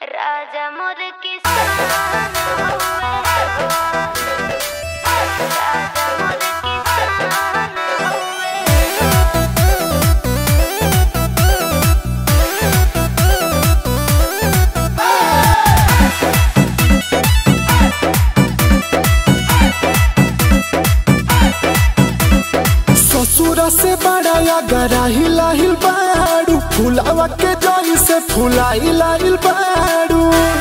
राजा मोर किसान हउवे हो राजा मोर किसान हउवे ससुरा से बड़ा या गरा हिलाहिल बाड़ू फुलावा के जई से फुलाई लाइल बाड़ू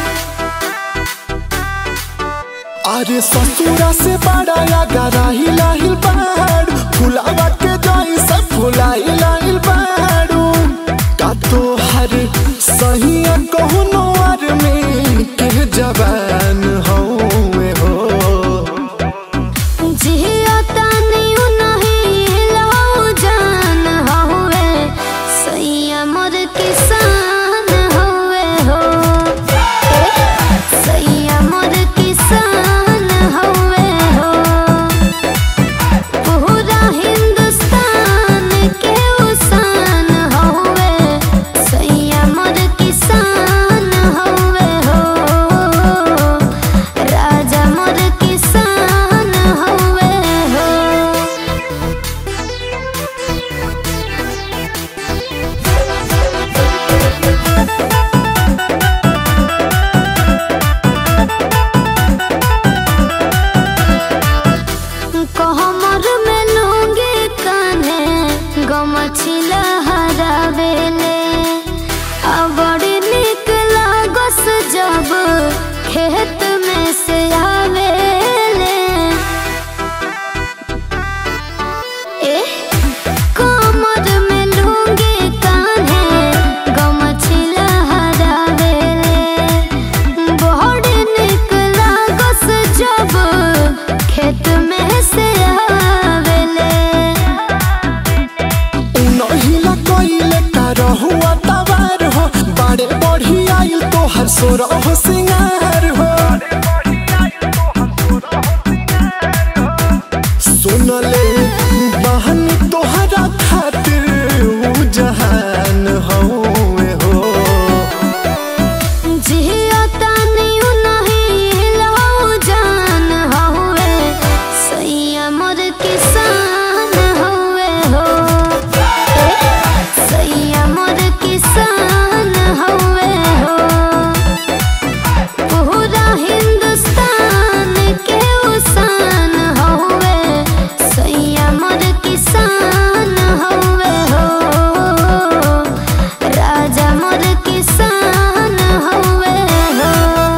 अरे ससुरा से बड़ा या गरा हिलाहिल बाड़ू फुलावा के जई से फुलाई लाइल बाड़ू का तो हर सही कहनो अर में के जवान हौवे हो जिया तानी उनही लाऊ जान हउवे सैया मोर किसान हउवे हो सैया मोर किसान हउवे हो पूरा हिंदुस्तान के उसान हउवे सैया मोर किसान हउवे हो राजा मोर किसान हउवे हो कहमर में लूंगी कान्हे गमछिला हरावेले आ बड़ी निक लागस जब खेत में से आवेले ए कमर में लूंगी कान्हे गमछिला हरावेले बड़ी निक लागस जब खेत में से आवेले नहिला कइले का रहुआ तवार हो बड़े बढ़ी आइल तोहर सोर हो सिंगार हो सुनले बहन तोहरा खातिर ऊ जहान हौवे हो जिया तानी उनही लाऊ जान हउवे सैया मोर किसान हउवे हो सैया मोर किसान हउवे हो पूरा हिंदुस्तान के उसान हउवे सैया मोर किसान हउवे हो राजा मोर किसान हउवे हो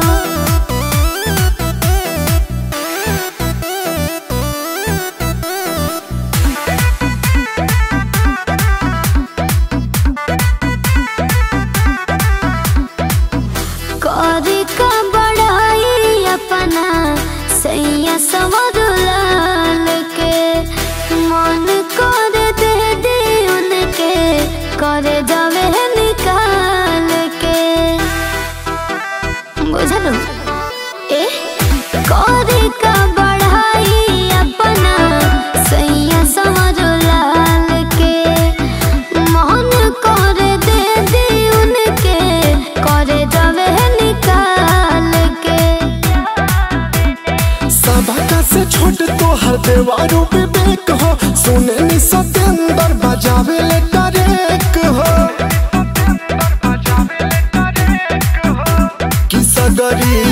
करी का बढ़ाई अपना सैया सवर लाल के मन कर दे दे उनके करे जावे निकाल के बुझलो ए करी का बढ़ाई अपना सैया सवर लाल के मन कर दे दे उनके करे जावे निकाल के सबका से छोट तोहर देवारू विवेक हो सुने नि सतेंदर बजावे ले करेक हो कि सगरी